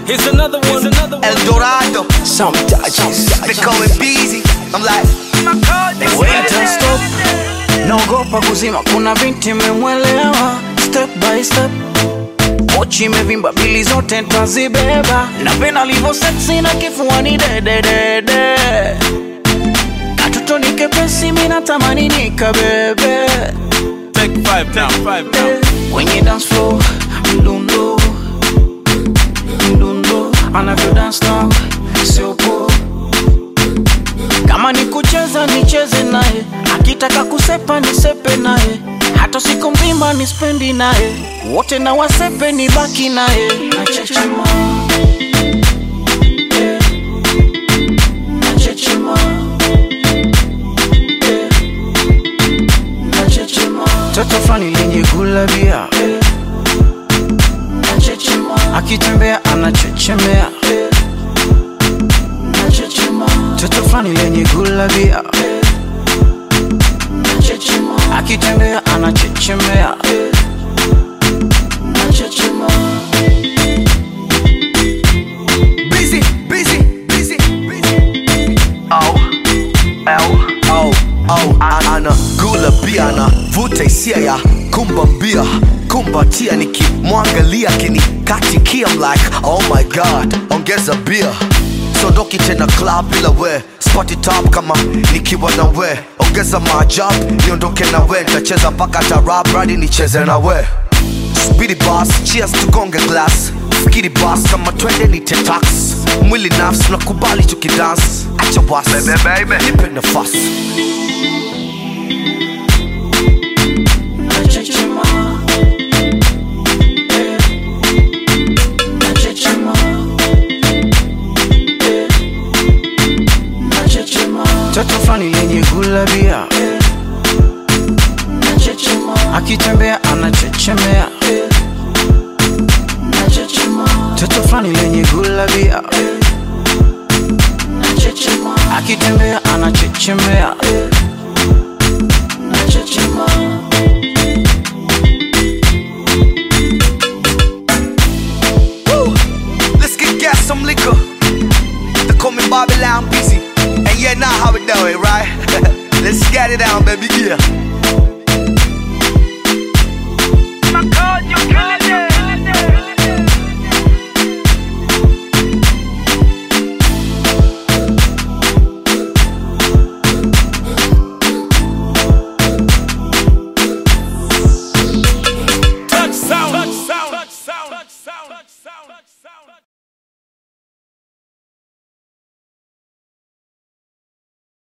Here's another one. Here's another one. El Dorado. Some touches. They call it busy. I'm like, Wait and stop. Naogopa kuzima, kuna binti memwelewa step by step. Pochi imevimba, bili zote ntazibeba. Napenda alivyo sexy na kifuani dededede. Katoto ni kepesi, mi natamani nikabebe. Take five now. Five now. Kwenye dance floor, mdundo mdundo, anavyo dance now, sio poa kama ni kucheza nicheze naye, akitaka kusepa nisepe naye, hata siku mzima nispendi naye, wote na wasepe ni baki naye. Nachechema. Eh. Nachechema. Eh. Nachechema. Toto fulani lenye gulabia eh. Nachechema. akitembea anachechemea eh. Nachechema. Toto fulani lenye gulabia Nachechema. akitembea anachechemea Nachechema. busy, busy, busy, busy. Oh, oh, oh, oh. A- Ana gula bia na vuta hisia ya kumbambia kumbatia nikimwangalia kinikatikia I'm like oh my god ongeza bia sondoki tena club bila we spati top kama nikiwa na we ongeza maajabu niondoke na we ntacheza mpaka tarab radi nicheze na we Speedy boss, cheers tugonge glass fikiri boss kama twende ni tetax mwili nafsi nakubali tukidance acha wasi nipe nafasi Nachechema. Eh. Nachechema. Eh. Nachechema. Toto fulani lenye gulabia Nachechema. akitembea anachechemea Nachechema. Toto fulani lenye gulabia Nachechema. akitembea anachechemea Nachechema. Woo! Let's get gas some liquor. They call me Bobby Lamb busy. And yeah, now how we do it, right? Let's get it down, baby. Yeah.